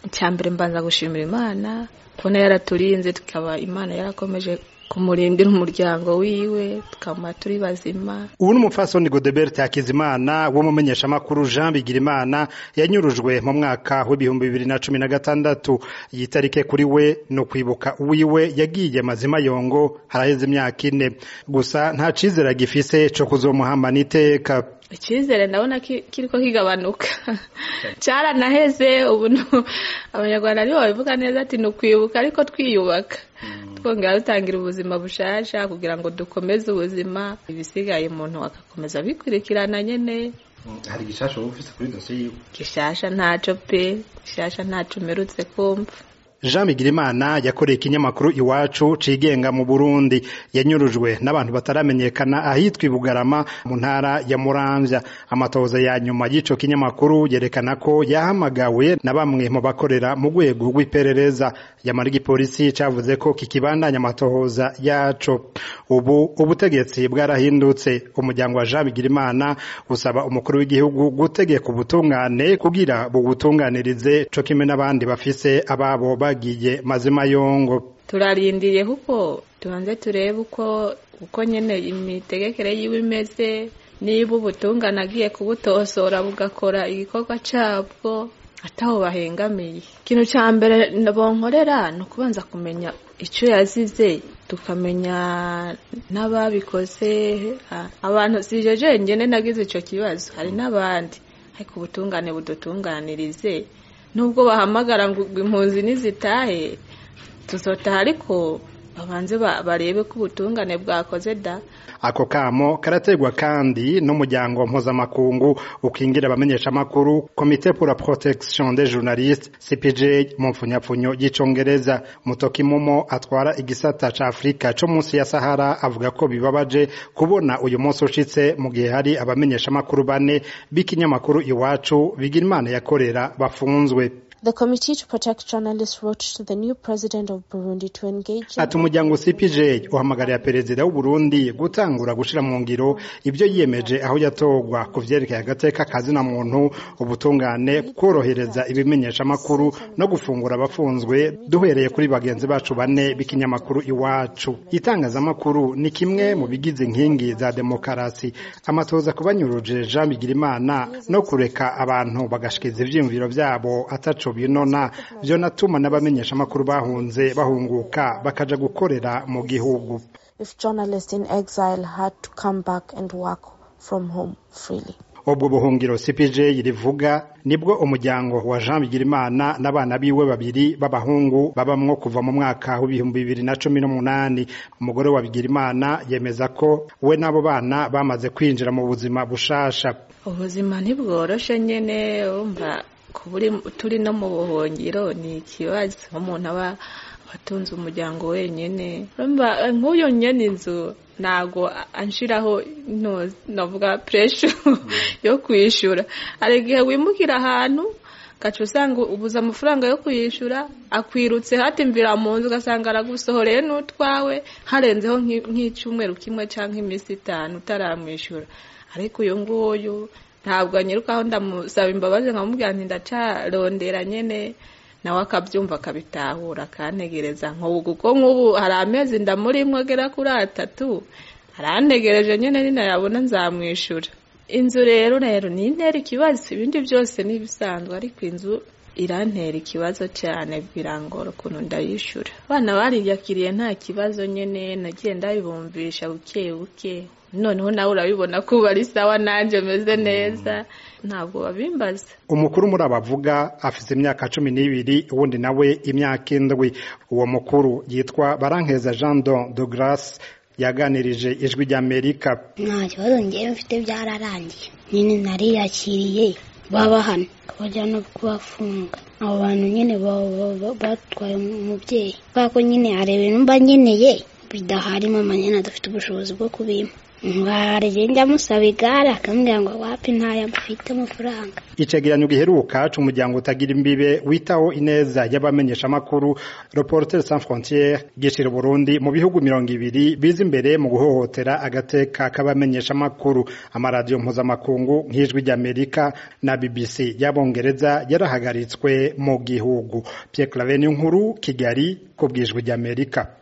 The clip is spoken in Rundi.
icya mbere mbanza gushimira imana kubona yaraturinze tukaba imana yarakomeje kumurindira umuryango wiwe tukaba turi bazima ubu ni umupfasoni godebert hakizimana w'umumenyeshamakuru jean bigirimana yanyurujwe mu mwaka w'ibihumbi bibiri na cumi na gatandatu iyi tarike kuri we ni ukwibuka uwiwe yagiye mazima yongo haraheze imyaka ine gusa nta cizere agifise co kuzomuhambana iteka icyizere ndabona kiriko kigabanuka cyaranaheze ubu abanyarwanda nibo babivuga neza ati ni ukwibuka ariko twiyubaka twongera dutangira ubuzima bushasha kugira ngo dukomeze ubuzima ibisigaye umuntu agakomeza abikurikirana nyine hari gishasha wowe ufise kuri dosiye yiwe gishasha ntaco pe gishasha ntaco umerutse kumva Jean Bigirimana yakoreye ikinyamakuru iwacu cigenga mu Burundi yanyurujwe n'abantu bataramenyekana ahitwa Bugarama mu ntara ya Muramvya amatohoza ya nyuma y'ico kinyamakuru yerekana ko yahamagawe na bamwe mu bakorera mu rwego rw'iperereza yamara igipolisi cavuze ko kikibandanya amatohoza yaco ubu ubutegetsi bwarahindutse umuryango wa Jean Bigirimana usaba umukuru w'igihugu gutegeka ubutungane kugira bugutunganirize co kimwe n'abandi bafise ababo bagiye mazima yongo turarindiriye kuko tubanze turebe uko uko nyene imitegekere yiwe imeze niba ubutungane agiye kubutosora bugakora igikorwa cabwo ataho bahengamiye ikintu ca mbere bonkorera ni ukubanza kumenya ico yazize tukamenya n'ababikoze abantu sije jenyene nagize ico kibazo hari n'abandi ariko ubutungane budutunganirize nubwo bahamagara ngo impunzi nizitahe tuzotaha ariko babanze barebe ko ubutungane bwakoze da ako kamo karategwa kandi n'umuryango mpuzamakungu ukingira abamenyeshamakuru komite pour la protection des journalistes CPJ mu mfunyapfunyo y'icongereza mutoki mumo atwara igisata ca Afrika co munsi ya Sahara avuga ko bibabaje kubona uyu munsi ushitse mu gihe hari abamenyeshamakuru bane b'ikinyamakuru iwacu bigira imana yakorera bafunzwe The Committee to Protect Journalists wrote to the new president of Burundi to engage ati umuryango CPJ uhamagarira perezida w'u Burundi gutangura gushira mu ngiro ibyo yiyemeje aho yatogwa ku vyerekeye agateka kazina muntu ubutungane korohereza ibimenyesha makuru no gufungura abafunzwe duhereye kuri bagenzi bacu bane b'ikinyamakuru iwacu itangazamakuru ni kimwe mu bigize inkingi za demokarasi amatoza kubanyuruje Jean Bigirimana no kureka abantu bagashikiza ivyiyumviro vyabo ataco binona vyo natuma n'abamenyesha makuru bahunze bahunguka bakaja gukorera mu gihugu if journalists in exile had to come back and work from home freely ubwo buhungiro CPJ rivuga nibwo umuryango wa Jean Bigirimana n'abana biwe babiri b'abahungu babamwo kuva mu mwaka w'ibihumbi bibiri na cumi n'umunani umugore wa Bigirimana yemeza ko we n'abo bana bamaze kwinjira mu buzima bushasha ubuzima ntibworoshe nyene umva turi no mu buhungiro ni ikibazo umuntu aba atunze umuryango wenyine nk'uyu nyene inzu ntabwo anshiraho navuga puresha yo kwishyura hari igihe wimukira ahantu ugaca usanga ubuze amafaranga yo kuyishyura akwirutse hatimvira mu nzu ugasanga aragusohoreye n'utwawe harenzeho nk'icyumweru kimwe cyangwa iminsi itanu utaramwishyura ariko uyu nguyu ntabwo anyirukaho ndamusaba imbabazi nkamubwira nti ndacarondera nyine nawe akabyumva akabitahura akantegereza nk'ubu kuko nk'ubu hari amezi ndamurimwo agera kuri atatu arantegereje nyine ninayabona nzamwishyura inzu rero rero ni intera ikibazo ibindi byose ni ibisanzwe ariko inzu irantera ikibazo cyane birangora ukuntu ndayishyura abana bariyakiriye nta kibazo nyine nagiye ndabibumvisha buke buke noneho nawe urabibona ko ubu ari sawa nanjye meze neza ntabwo babimbaza umukuru muri abavuga afite imyaka cumi n'ibiri uwundi nawe imyaka indwi uwo mukuru yitwa barankeza jean don de grace yaganirije ijwi ry'amerika nta kibazo ngewe mfite byararangiye nyine nariyakiriye baba hano bajya no kubafunga abo bantu nyine batwaye umubyeyi kubera ko nyine hari ibintu mba nkeneye bidahari mama nyine adafite ubushobozi bwo kubimpa hari njya musaba igare akambwira ngo wapi ntayo mfite amafaranga icegeranyo giheruka c'umuryango utagira imbibe witaho ineza y'abamenyeshamakuru Reporters sans frontières gishira Burundi mu bihugu mirongo ibiri biza imbere mu guhohotera agateka k'abamenyeshamakuru amaradiyo mpuzamakungu nk'ijwi ry'Amerika na BBC y'abongereza yarahagaritswe mu gihugu Pierre Claver nkuru Kigali ku bwijwi ry'Amerika